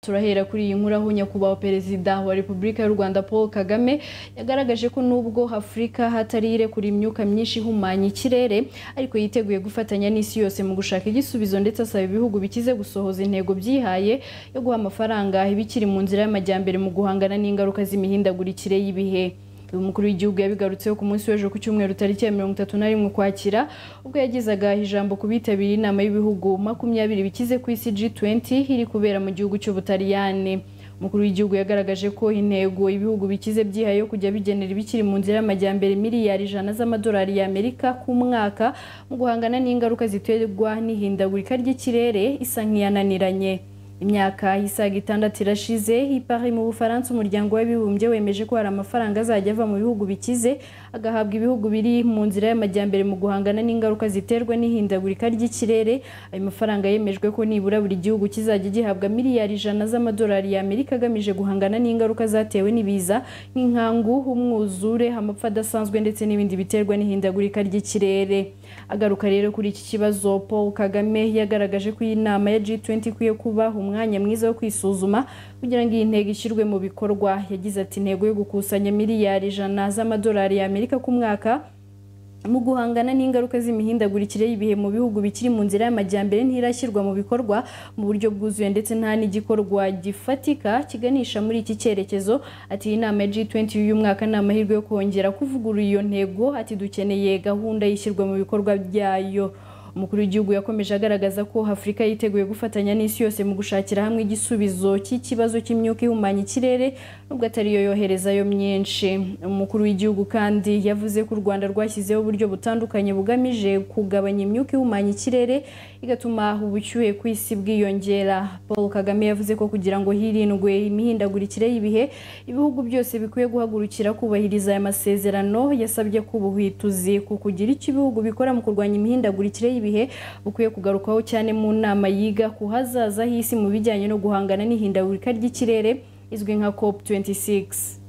turahera kuri iyi nkuraho nyakubahwa perezida wa repubulika y'u rwanda paul kagame yagaragaje ko nubwo afurika hatari irekura imyuka myinshi ihumanya ikirere ariko yiteguye gufatanya n'isi yose mu gushaka igisubizo ndetse asaba ibihugu bikize gusohoza intego byihaye yo guha amafaranga ibikiri mu nzira y'amajyambere mu guhangana n'ingaruka z'imihindagurikire y'ibihe uyu mukuru w'igihugu yabigarutseho ku munsi w'ejo ku cyumweru tariki ya mirongo itatu na rimwe ukwakira ubwo yagezaga ijambo ku bitabiriye inama y'ibihugu makumyabiri bikize ku isi G20 iri kubera mu gihugu cy'ubutaliyani umukuru w'igihugu yagaragaje ko intego ibihugu bikize byihaye yo kujya bigenera ibikiri mu nzira y'amajyambere miliyari ijana z'amadolari y'amerika ku mwaka mu guhangana n'ingaruka ziterwa n'ihindagurika ry'ikirere isa nk'iyananiranye imyaka isaga itandatu irashize ipari mu bufaransa umuryango w'abibumbye wemeje ko hari amafaranga azajya ava mu bihugu bikize agahabwa ibihugu biri mu nzira y'amajyambere mu guhangana n'ingaruka ziterwa n'ihindagurika ry'ikirere ayo mafaranga yemejwe ko nibura buri gihugu kizajya gihabwa miliyari ijana z'amadolari y'amerika agamije guhangana n'ingaruka zatewe n'ibiza nk'inkangu umwuzure amapfa adasanzwe ndetse n'ibindi biterwa n'ihindagurika ry'ikirere agaruka rero kuri iki kibazo paul kagame yagaragaje ko iyi nama ya G20 ikwiye kuba umwanya mwiza wo kwisuzuma kugira ngo iyi ntego ishyirwe mu bikorwa yagize ati intego yo gukusanya miliyari ijana z'amadolari y'amerika ku mwaka mu guhangana n'ingaruka z'imihindagurikire y'ibihe mu bihugu bikiri mu nzira y'amajyambere ntirashyirwa mu bikorwa mu buryo bwuzuye ndetse nta n'igikorwa gifatika kiganisha muri iki cyerekezo ati iyi nama ya G20 y'uyu mwaka ni amahirwe yo kongera kuvugurura iyo ntego ati dukeneye gahunda y'ishyirwa mu bikorwa byayo umukuru w'igihugu yakomeje agaragaza ko afurika yiteguye gufatanya n'isi yose mu gushakira hamwe igisubizo cy'ikibazo cy'imyuka ihumanya ikirere nubwo atari yo yoherezayo myinshi umukuru w'igihugu kandi yavuze ko u rwanda rwashyizeho uburyo butandukanye bugamije kugabanya imyuka ihumanya ikirere igatuma ubushyuhe ku isi bwiyongera paul kagame yavuze ko kugira ngo hirindwe imihindagurikire y'ibihe ibihugu byose bikwiye guhagurukira kubahiriza aya masezerano yasabye ko ubuhwituzi ku kugira icyo ibihugu bikora mu kurwanya imihindagurikire y'ibihe ibihe bukwiye kugarukaho cyane mu nama yiga ku hazaza h'isi mu bijyanye no guhangana n'ihindagurika ry'ikirere izwi nka COP 26